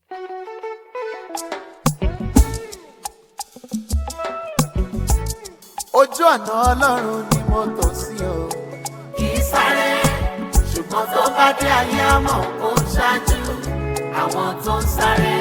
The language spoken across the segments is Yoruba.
ojú ọ̀nà ọlọ́run ni mo tò sí o. kì í sáré ṣùgbọ́n tó bá dé ayé àmọ́ ó ń ṣáájú àwọn tó ń sáré.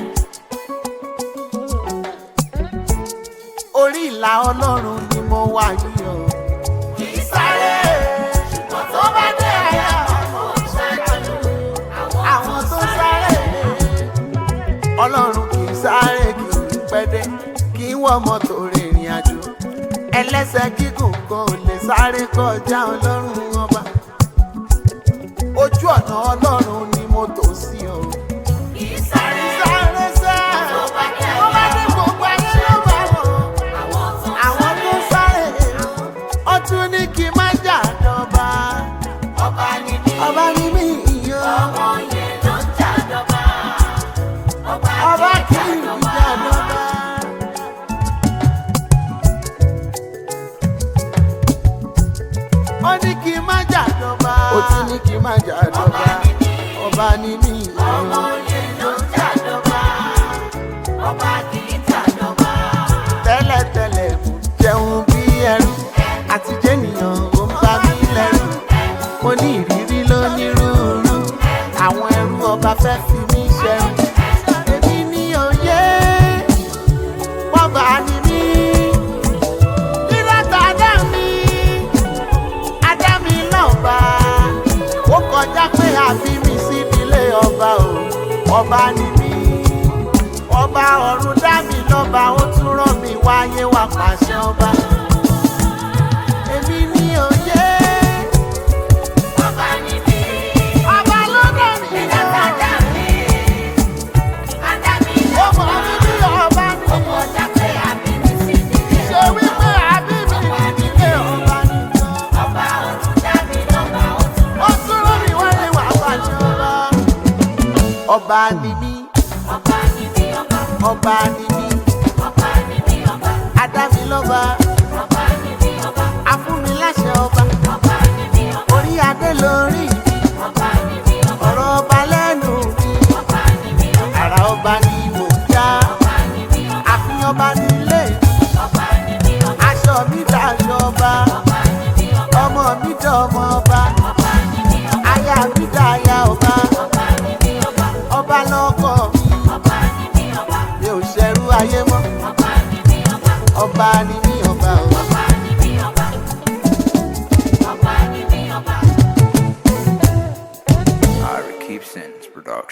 orí ìlà ọlọ́run ni mo wà yìí o. kì í sáré ṣùgbọ́n tó bá dé ayé àmọ́ ó ń ṣáájú àwọn tó sáré ọlọ́run kì í sáré kì í pẹ́dẹ́ kì í wọ mọ́tò rìnrìn àjò ẹlẹ́sẹ̀ gígùn kan ò lè sáré kọjá ọlọ́run ọba ojú ọ̀nà ọlọ́run ni mo tò sí o. kì í sáré sáré sẹ́ tó bá dé tó bá ayé dé gbogbo ayé ló bá wọn àwọn tó ń àwọn tó sáré. sáré ó tún ní kí n má jà dọ́ba ọba ni mí ọba ní mí ìyó ọmọ yẹn ló ń jàdọba ọba ọba kì kì í í jàdọba. jà dọ́ba. ó ní kí n má jà dọ́ba ó tún ní kí n má jà dọ́ba ọba ní mí ọmọ ìyó yẹn ló ń jàdọba ọba kì í jàdọba. tẹ́lẹ̀tẹ́lẹ̀ kò jẹun bí ẹrú àti jẹ́nìyàn ó ń bá mi lẹ́rù mo ní ìrírí lónírúurú àwọn ẹrú ọba fẹ́ fi mí ṣẹrú èmi ní òye wọ́n bá ní mí nírọ̀tà dá mi adá mi lọ́ba ó kọjá pé àbí mi sí ilé ọba o ọba ní mí ọba ọ̀run dá mi lọ́ba ó tún rán mi wáyé wá pàṣẹ ọba èmi ní òye ọba ni mí ọba ló dá mi ẹ̀dá tá a dá mi adá mi ó mọ̀ mí bí ọba ní ọmọ ọjà pé àbí mi sí nílé ṣe wípé àbí mi nílé ọba ní ọba ọ̀run dá mi lọ́ba ó tún ó tún rán mi wáyé wá pàṣẹ ọba ọba ní mí ọba ni mí ọba ọba ní mí ọba ni mí ọba adá mi lọ́ba ọba ni mí ọba afúnmi láṣẹ ọba ọba ni mí ọba orí adé lórí mi ọba ni mí ọba ọ̀rọ̀ ọba lẹ́nu mi ọba ni mí ọba àrà ọba ni mò ń já ọba ni mí ọba àfihàn ọba nílé mi ọba ni mí ọba aṣọ mi dàṣọ ọba ọba ni mí ọba ọmọ mi dọmọ ọba ọba ni mí ọba aya mi dàya ọba ọba ni mí ọba ọba lọkọ mi ọba ni mí ọba mi ò ṣẹrú ayé mọ́ ọba ni mí ọba ọba ni mí